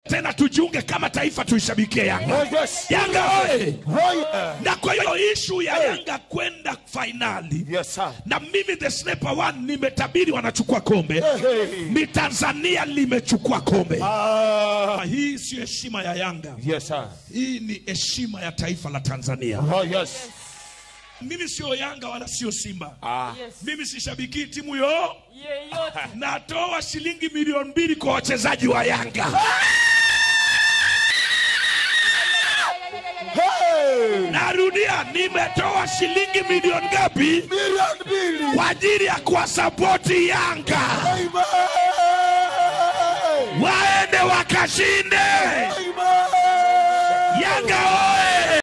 tena tujiunge kama taifa tuishabikie Yanga. Oh, yes. Yanga oye! Oh, yeah. Na kwa hiyo ishu ya Hey. Yanga kwenda fainali Yes, sir. na mimi the sniper one nimetabiri wanachukua kombe, Hey. ni Tanzania limechukua kombe. Ah, Hii sio heshima ya Yanga, yes, sir. hii ni heshima ya taifa la Tanzania. Oh, yes. Mimi sio Yanga wala sio Simba. Ah, Yes. Mimi sishabiki timu yo, Yeyote. natoa shilingi milioni mbili kwa wachezaji wa Yanga. hey! Narudia, nimetoa shilingi milioni ngapi Milioni mbili. kwa ajili ya kuwasapoti Yanga Amen. waende wakashinde. Amen. Yanga oye!